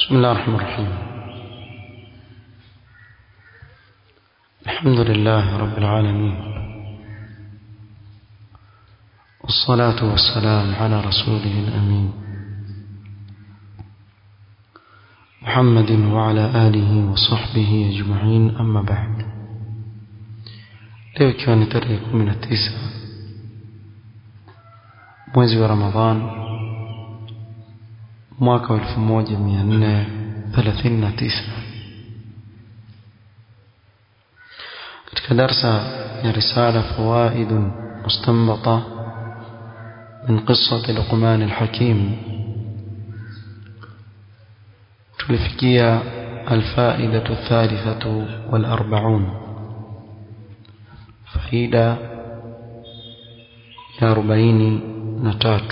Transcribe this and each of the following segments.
بسم الله الرحمن الرحيم الحمد لله رب العالمين والصلاة والسلام على رسوله الأمين محمد وعلى آله وصحبه أجمعين أما بعد leo ikiwa ni tarehe kumi na tisa mwezi wa ramadhan mwaka wa elfu moja mia nne thelathini na tisa katika darsa ya risala fawaidun mustanbata min qisati luqman alhakim tulifikia alfaidatu thalithatu walarbaun faida ya arobaini na tatu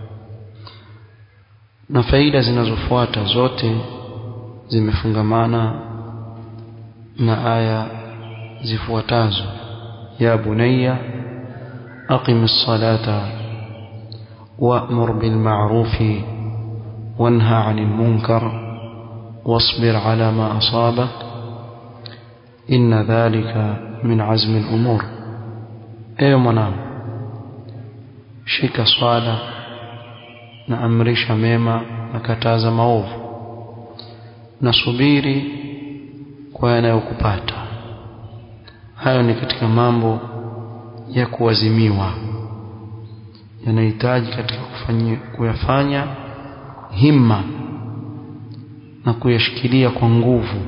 na faida zinazofuata zote zimefungamana na aya zifuatazo ya bunayya aqim as-salata wa'mur bil ma'rufi wanha 'anil munkar wasbir 'ala ma asabak inna dhalika min 'azmi al-umur ewe mwanangu shika swala na amrisha mema na kataza maovu na subiri kwa yanayokupata hayo ni katika mambo ya kuwazimiwa yanahitaji katika kufanya, kuyafanya himma na kuyashikilia kwa nguvu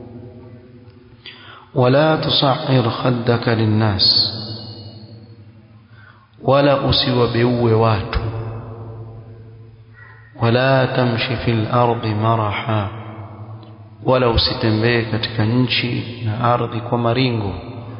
wala tusahir khaddaka linnas wala usiwabeue watu wala tamshi fil ardi maraha wala usitembee katika nchi na ardhi kwa maringo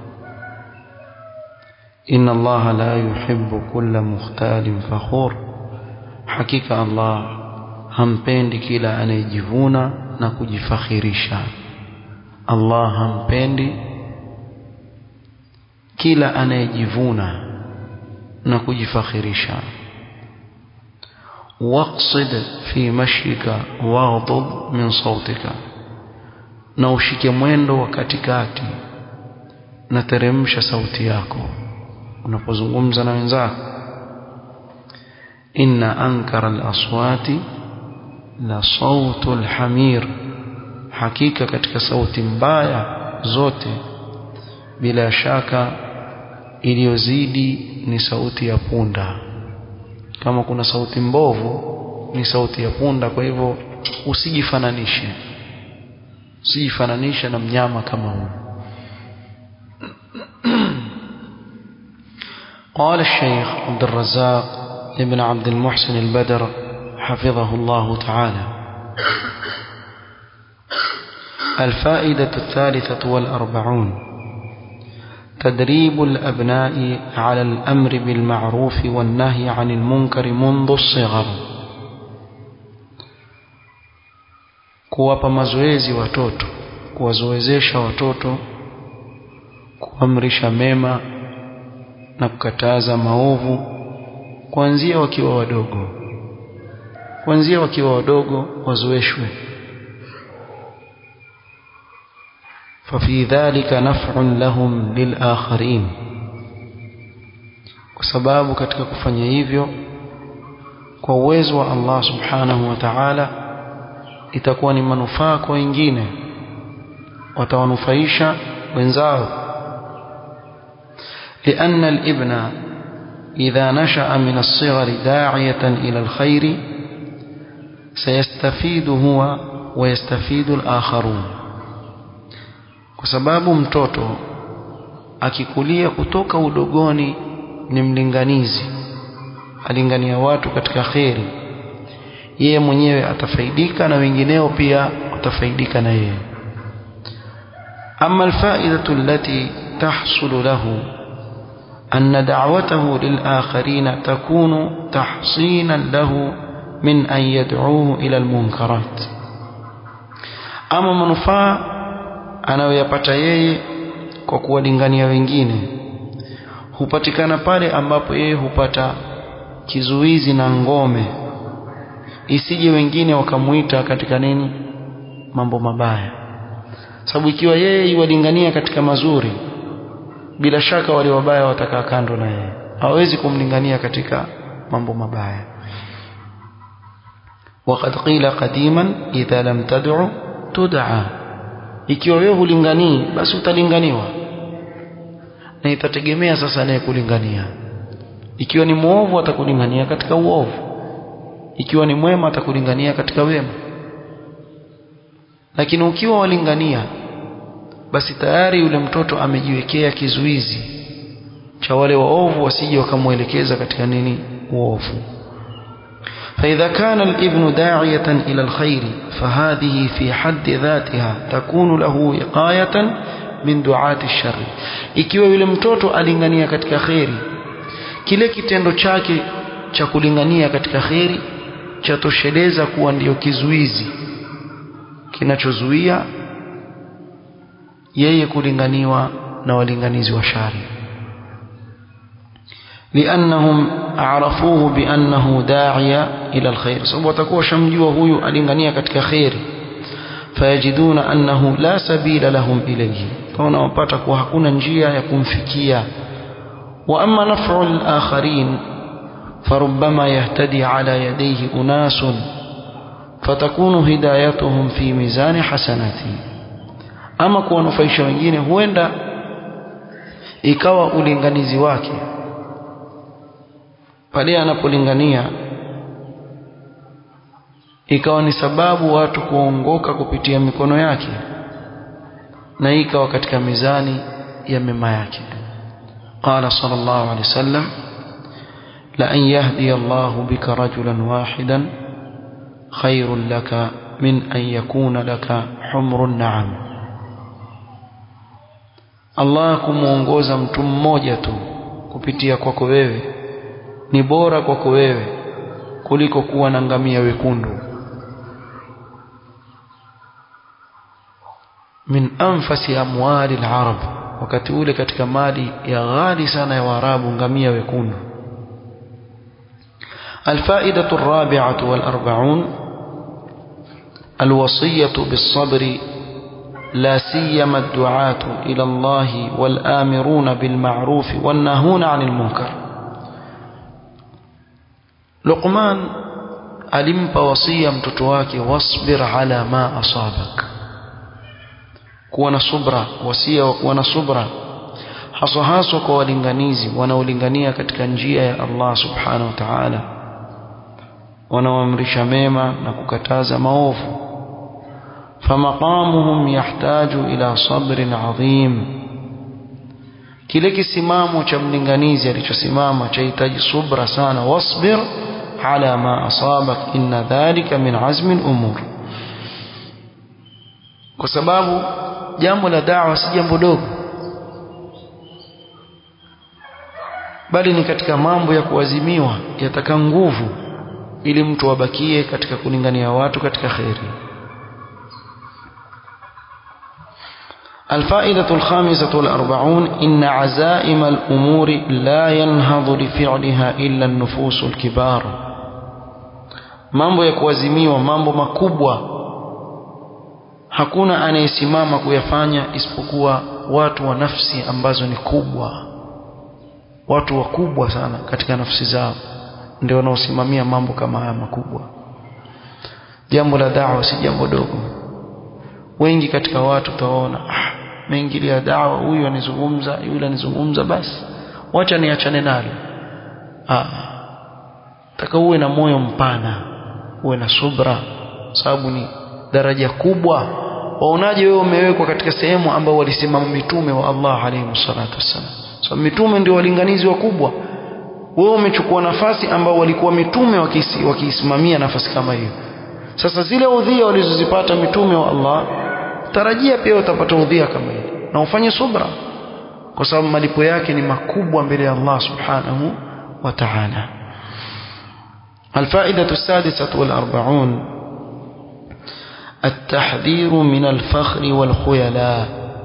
inna allaha la yuhibbu kulla mukhtalin fakhur hakika allah hampendi kila anayejivuna na kujifakhirisha allah hampendi kila anayejivuna na kujifakhirisha waqsid fi mashika waghdud min sautika na ushike mwendo wa katikati na teremsha sauti yako unapozungumza na wenzako inna ankara al-aswati la sautu al-hamir hakika katika sauti mbaya zote bila shaka iliyozidi ni sauti ya punda kama kuna sauti mbovu ni sauti ya punda kwa hivyo usijifananishe usijifananishe na mnyama kama huu قال الشيخ عبد الرزاق ابن عبد المحسن البدر حفظه الله تعالى الفائدة الثالثة والأربعون تدريب الأبناء على الأمر بالمعروف والنهي عن المنكر منذ الصغر kuwapa mazoezi watoto kuwazoezesha watoto kuamrisha mema na kukataza maovu kuanzia wakiwa wadogo kuanzia wakiwa wadogo wazoeshwe ففي ذلك نفع لهم للآخرين kwa sababu katika kufanya hivyo kwa uwezo wa Allah subhanahu wa ta'ala itakuwa ni manufaa kwa wengine watawanufaisha wenzao لأن الابن إذا نشأ من الصغر داعية إلى الخير سيستفيد هو ويستفيد الآخرون kwa sababu mtoto akikulia kutoka udogoni ni mlinganizi alingania watu katika kheri yeye mwenyewe atafaidika na wengineo pia watafaidika na yeye ama alfaidatu allati tahsulu lahu أن دعوته للآخرين تكون تحصينا له من أن يدعوه إلى المنكرات أما منفعه anayoyapata yeye kwa kuwalingania wengine hupatikana pale ambapo yeye hupata kizuizi na ngome isije wengine wakamuita katika nini mambo mabaya sababu ikiwa yeye iwalingania katika mazuri bila shaka wale wabaya watakaa kando na yeye hawezi kumlingania katika mambo mabaya وقد قيل قديما إذا لم تدع تدعى ikiwa wewe hulinganii basi utalinganiwa na itategemea sasa naye kulingania ikiwa ni muovu atakulingania katika uovu ikiwa ni mwema atakulingania katika wema lakini ukiwa walingania basi tayari yule mtoto amejiwekea kizuizi cha wale waovu wasije wakamwelekeza katika nini uovu فإذا كان الابن داعية إلى الخير فهذه في حد ذاتها تكون له وقاية من دعاة الشر ikiwa yule mtoto alingania katika kheri kile kitendo chake cha kulingania katika kheri chatosheleza kuwa ndiyo kizuizi kinachozuia yeye kulinganiwa na walinganizi wa shari لأنهم عرفوه بأنه داعية إلى الخير سبب تكون شمجوا هو ألنغنية كتك خير فيجدون أنه لا سبيل لهم إليه فهنا وباتك وهكونا نجيا يكون فكيا وأما نفع الآخرين فربما يهتدي على يديه أناس فتكون هدايتهم في ميزان حسناته أما كون فايشا wengine huenda ikawa ulinganizi wake pale anapolingania ikawa ni sababu watu kuongoka kupitia mikono yake na ikawa katika mizani ya mema yake قال صلى الله عليه وسلم لأن يهدي الله بك رجلا واحدا خير لك من أن يكون لك حمر النعم الله kumuongoza mtu mmoja tu kupitia kwako wewe ni bora kwako wewe kuliko kuwa na ngamia wekundu min anfasi amwali al-arab wakati ule katika mali ya ghali sana ya waarabu ngamia wekundu الفائدة الرابعة والأربعون الوصية بالصبر لا سيما الدعاة إلى الله والآمرون بالمعروف والنهون عن المنكر Luqman alimpa wasia mtoto wake wasbir ala ma asabak kuwa na subra wasia wa kuwa na subra haswa haswa kwa walinganizi wanaolingania katika njia ya Allah subhanahu wa ta'ala wanaoamrisha mema na kukataza maovu famaqamuhum yahtaju ila sabrin adhim kile kisimamo cha mlinganizi alichosimama chahitaji subra sana wasbir ala ma asabak inna dhalika min azmi al-umur kwa sababu jambo la da'wa si jambo dogo bali ni katika mambo ya kuazimiwa yataka nguvu ili mtu abakie katika kulingania watu katika khairi الفائدة الخامسة والأربعون إن عزائم الأمور لا ينهض لفعلها إلا النفوس الكبار mambo ya kuazimiwa mambo makubwa hakuna anayesimama kuyafanya isipokuwa watu wa nafsi ambazo ni kubwa watu wakubwa sana katika nafsi zao ndio wanaosimamia mambo kama haya makubwa jambo la da'wa si jambo dogo wengi katika watu utaona ah, meingilia dawa huyu anizungumza yule anizungumza basi wacha niachane nalo ah taka uwe na moyo mpana uwe na subra sababu ni daraja kubwa waonaje wewe umewekwa katika sehemu ambao walisimama mitume wa Allah alayhi salatu wassalam so mitume ndio walinganizi wakubwa wewe umechukua nafasi ambao walikuwa mitume wakiisimamia nafasi kama hiyo sasa zile udhia walizozipata mitume wa Allah tarajia pia utapata udhia kama hiyo na ufanye subra kwa sababu malipo yake ni makubwa mbele ya Allah subhanahu wa ta'ala الفائدة السادسة والأربعون التحذير من الفخر والخيلاء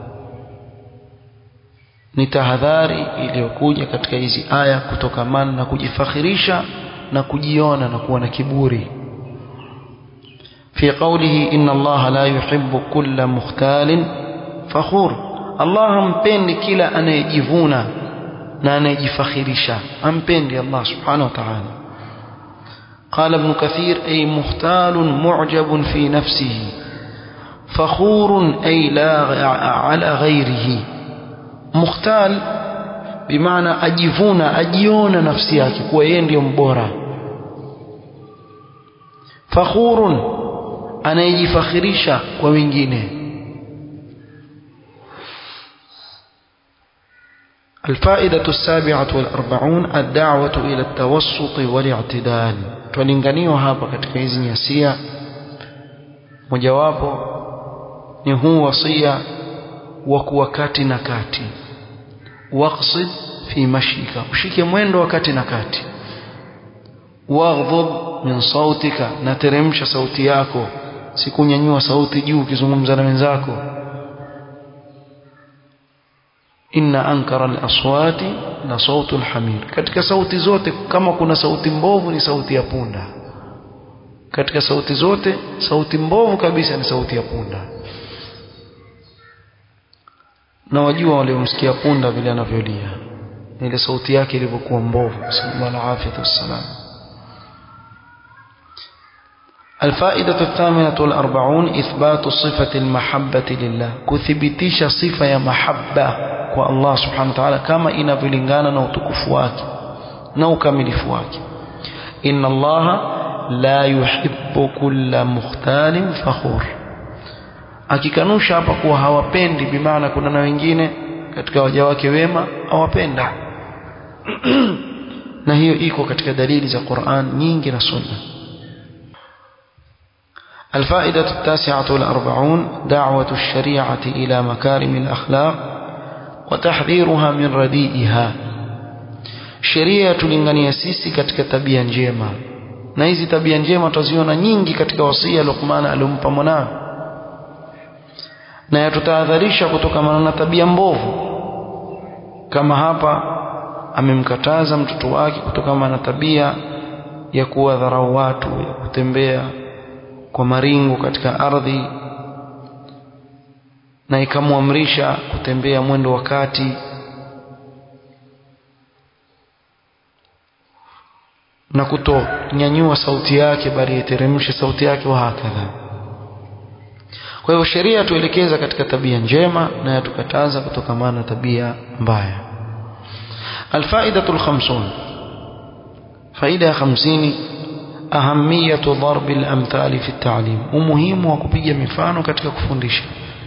ni tahadhari iliyokuja katika hizi aya kutokamana na kujifakhirisha na kujiona na kuwa na kiburi في في قوله إن الله لا يحب كل مختال فخور الله ampendi kila anayejivuna na anayejifakhirisha ampendi Allah subhanahu wa ta'ala قال ابن كثير أي مختال معجب في نفسه فخور أي لا على غيره مختال بمعنى أجفون أجيون نفسيك وين يوم بورا فخور أنا يجفخريشا ومنجينه الفائدة السابعة والأربعون الدعوة إلى التوسط والاعتدال tulinganiwa hapa katika hizi nyasia mojawapo ni huu wasia wa kuwa kati na kati waqsid fi mashika ushike mwendo wa kati na kati waghdhub min sautika na teremsha sauti yako sikunyanyua sauti juu ukizungumza na wenzako inna ankara al-aswati la sautu al-hamir katika sauti zote kama kuna sauti mbovu ni sauti ya punda katika sauti zote sauti mbovu kabisa ni sauti ya punda na wajua waliomsikia punda vile anavyolia ile sauti yake ilivyokuwa mbovu sallallahu alaihi wasallam الفائدة الثامنة والأربعون إثبات صفة المحبة لله كثبتيش صفة يا محبة والله سبحانه وتعالى كما إن فلنغانا نوتكفواك نوكملفواك إن الله لا يحب كل مختال فخور akikanusha hapa kuwa hawapendi bimaana kuna na wengine katika waja wake wema hawapenda na hiyo iko katika dalili za Qur'an nyingi na Sunna الفائدة التاسعة والأربعون دعوة الشريعة إلى مكارم الأخلاق وتحذيرها من رديئها sheria tulingania sisi katika tabia njema na hizi tabia njema tutaziona nyingi katika wasia Luqman aliompa mwanawe na yatutahadharisha kutokana na tabia mbovu kama hapa amemkataza mtoto wake kutokana na tabia ya kuwadharau watu ya kutembea kwa maringo katika ardhi na ikamwamrisha kutembea mwendo wa kati na kutonyanyua sauti yake bali iteremshe sauti yake wa hakadha kwa hivyo sheria tuelekeza katika tabia njema na yatukataza kutokamana na tabia mbaya الفائدة الخمسون فائدة خمسين أهمية ضرب الأمثال في التعليم ومهم وكبية مفانو katika kufundisha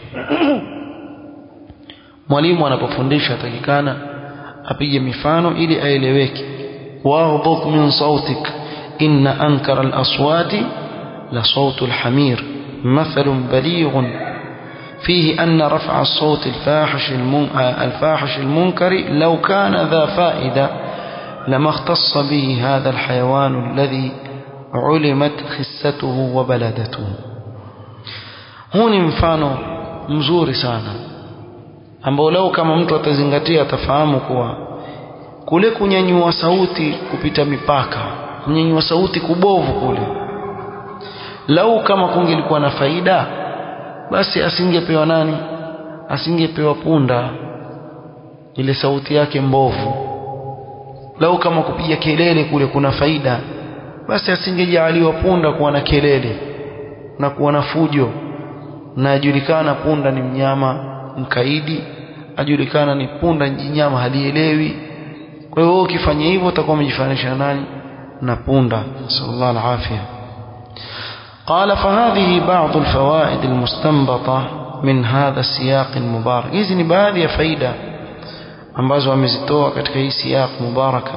mwalimu anapofundisha takikana apige mifano ili aeleweke واغضض من صوتك إن أنكر الأصوات لصوت الحمير مثل بليغ فيه أن رفع الصوت الفاحش, الفاحش المنكر لو كان ذا فائدة لما اختص به هذا الحيوان الذي علمت خسته وبلدته هون mfano mzuri sana ambao leo kama mtu atazingatia atafahamu kuwa kule kunyanyua sauti kupita mipaka kunyanyua sauti kubovu kule lau kama kungelikuwa na faida basi asingepewa nani asingepewa punda ile sauti yake mbovu lau kama kupiga kelele kule kuna faida basi asingejaliwa punda kuwa na kelele na kuwa na fujo na ajulikana punda ni mnyama mkaidi ajulikana ni punda nyama halielewi kwa hiyo ukifanya hivyo utakuwa umejifanisha nani na punda sallallahu alafia قال فهذه بعض الفوائد المستنبطة من هذا السياق المبارك hizi ni baadhi ya faida ambazo amezitoa katika hii siyaq mubaraka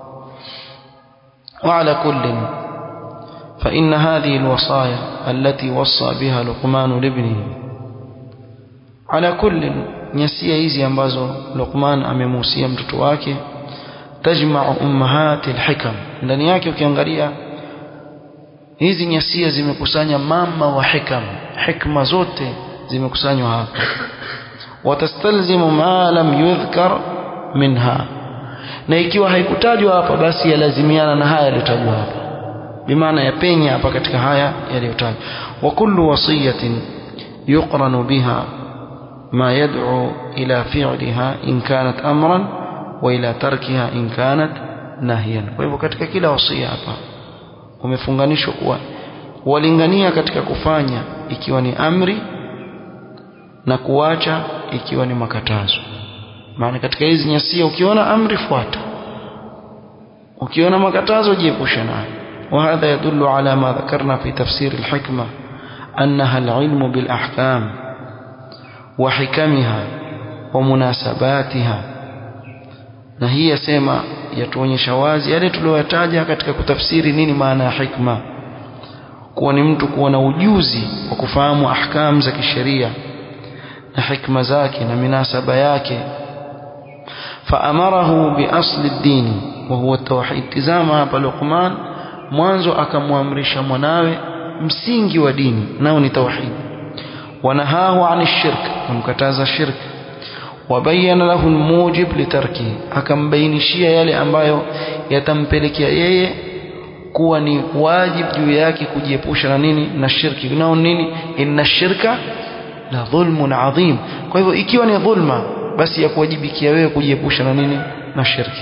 وعلى كل فإن هذه الوصايا التي وصى بها لقمان لابنه على كل nyasia hizi ambazo Luqman amemuhusia mtoto wake tajma'u ummahati alhikam ndani yake ukiangalia hizi nyasia zimekusanya mama wa hikam hikma zote zimekusanywa hapa watastalzimu ma lam yudhkar minha na ikiwa haikutajwa hapa basi yalazimiana na haya yaliyotajwa hapa bimaana yapenya hapa katika haya yaliyotajwa wa kullu wasiyatin yuqranu biha ما يدعو إلى فعلها إن كانت أمرا وإلى تركها إن كانت نهيا وهو katika kila wasia hapa umefunganishwa kuwa walingania katika kufanya ikiwa ni amri na kuacha ikiwa ni makatazo maana katika hizi nyasia ukiona amri fuata ukiona makatazo jiepushe nayo وهذا يدل على ما ذكرنا في تفسير الحكمة أنها العلم بالأحكام وحكمها ومناسباتها na hii yasema yatuonyesha wazi yale tuliyoyataja katika kutafsiri nini maana ya hikma kuwa ni mtu kuwa na ujuzi wa kufahamu ahkam za kisheria na hikma zake na minasaba yake faamarahu biasli ddini wa huwa tauhid tizama hapa Luqman mwanzo akamwamrisha mwanawe msingi wa dini nao ni tauhid ونهاه عن الشرك ومكتاز الشرك وبين له الموجب لتركه akambainishia yale ambayo yatampelekea yeye kuwa ni wajibu juu yake kujiepusha na nini na shirki nao nini inna shirka la dhulmun adhim kwa hivyo ikiwa ni dhulma basi ya kuwajibikia wewe kujiepusha na nini na shirki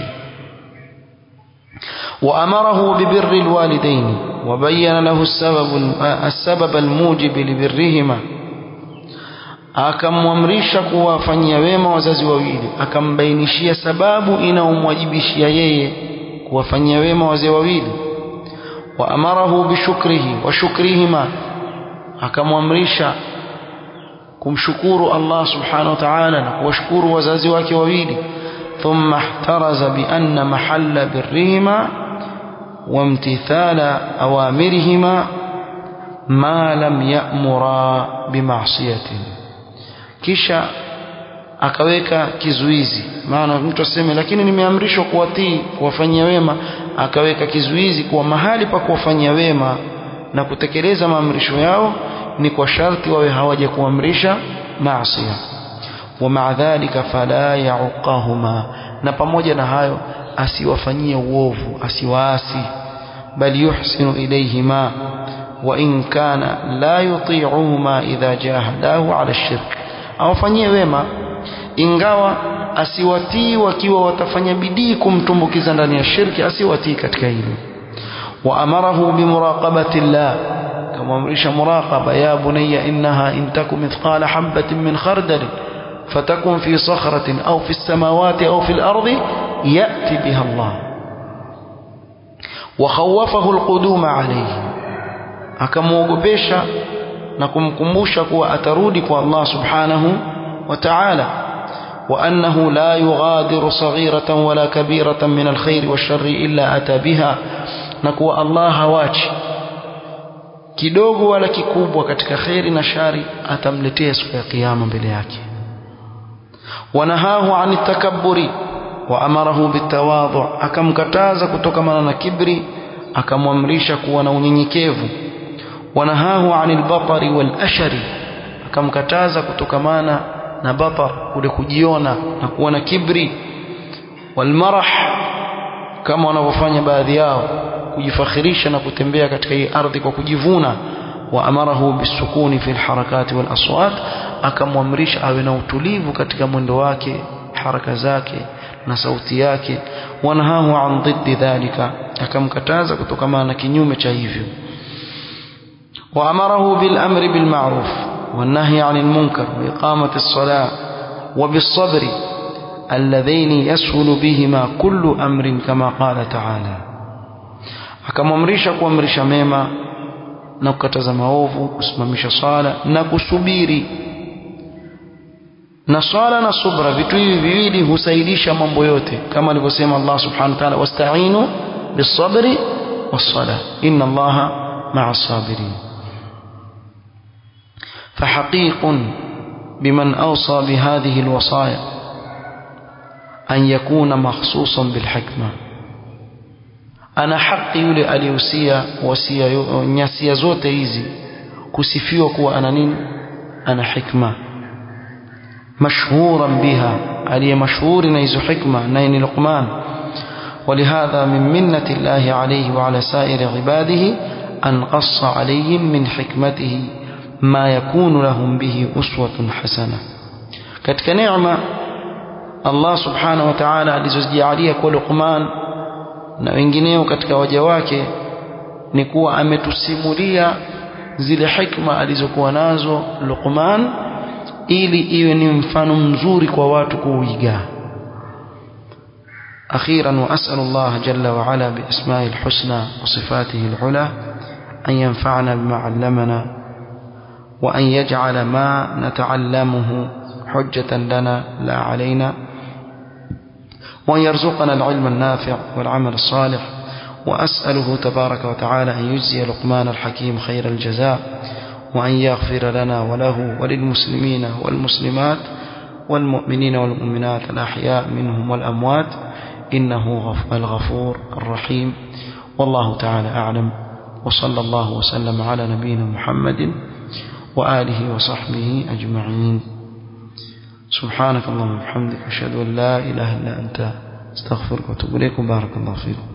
وأمره ببر الوالدين وبين له السبب السبب الموجب لبرهما akamwamrisha kuwafanyia wema wazazi wawili akambainishia sababu inaomwajibishia yeye kuwafanyia wema wazee wawili wa amarahu bishukrihi wa shukrihima akamwamrisha kumshukuru Allah subhanahu wa ta'ala na kuwashukuru wazazi wake wawili thumma ihtaraza bi anna mahalla birrihima وامتثال أوامرهما ما لم يأمرا بمعصية kisha akaweka kizuizi maana mtu aseme lakini nimeamrishwa kuwatii kuwafanyia wema akaweka kizuizi kuwa mahali pa kuwafanyia wema na kutekeleza maamrisho yao ni kwa sharti wawe hawaja kuamrisha maasiya wa maa dhalika fala yauqahuma na pamoja na hayo asiwafanyie uovu asiwaasi bal yuhsinu ilayhima wa in kana la yuti'uhuma idha jahadahu ala shirk awafanyie wema ingawa asiwatii wakiwa watafanya bidii kumtumbukiza ndani ya shirki asiwatii katika hilo wa amarahu bimuraqabati llah kamamrisha muraqaba ya bunayya innaha in takum mithqala habatin min khardal فتكن في صخرة أو في السماوات أو في الأرض يأتي بها الله وخوفه القدوم عليه akamwogopesha na kumkumbusha kuwa atarudi kwa Allah subhanahu wa ta'ala wa annahu la yughadiru saghiratan wala kabiratan min alkhair washarri illa ata biha na kuwa Allah hawachi kidogo wala kikubwa katika khairi na shari atamletea siku ya kiyama mbele yake ونهاه عن التكبر وأمره بالتواضع akamkataza kutokamana na kibri akamwamrisha kuwa na unyenyekevu wanahahu anil batari wal ashari akamkataza kutokamana na batar kule kujiona na kuwa na kibri wal marah kama wanavyofanya baadhi yao kujifakhirisha na kutembea katika hii ardhi kwa kujivuna waamarahu bisukuni fi alharakati wal aswat akamwamrisha awe na utulivu katika mwendo wake haraka zake na sauti yake wanahahu an dhiddi dhalika akamkataza kutokana na kinyume cha hivyo waamarahu bil amri bil ma'ruf والنهي عن المنكر وإقامة الصلاة وبالصبر اللذين يسهل بهما كل أمر كما قال تعالى akamwamrisha kuamrisha mema na kukataza maovu kusimamisha swala na kusubiri na swala na subra vitu hivi viwili husaidisha mambo yote kama alivyosema Allah subhanahu wa ta'ala wasta'inu bis-sabri was-salah inna Allaha ma'a as-sabirin فحقيق بمن أوصى بهذه الوصايا أن يكون مخصوصا بالحكمة ana haki yule aliyehusia wasia nyasia zote hizi kusifiwa kuwa ana nini ana hikma mashhuran biha aliye mashhuri na hizo hikma naye ni Luqman ولهذا من منة الله عليه وعلى سائر عباده أن قص عليهم من حكمته ما يكون لهم به أسوة حسنة katika neema Allah subhanahu wa ta'ala alizozijalia kwa Luqman na wengineo katika waja wake ni kuwa ametusimulia zile hikma alizokuwa nazo Luqman ili iwe ni mfano mzuri kwa watu kuiga أخيرا وأسأل الله جل وعلا بأسماء الحسنى وصفاته العلى أن ينفعنا بما علمنا وأن يجعل ما نتعلمه حجة لنا لا علينا وأن يرزقنا العلم النافع والعمل الصالح وأسأله تبارك وتعالى أن يجزي لقمان الحكيم خير الجزاء وأن يغفر لنا وله وللمسلمين والمسلمات والمؤمنين والمؤمنات الأحياء منهم والأموات إنه الغفور الرحيم والله تعالى أعلم وصلى الله وسلم على نبينا محمد وآله وصحبه أجمعين سبحانك اللهم وبحمدك أشهد أن لا إله إلا أنت استغفرك واتوب إليكم بارك الله فيكم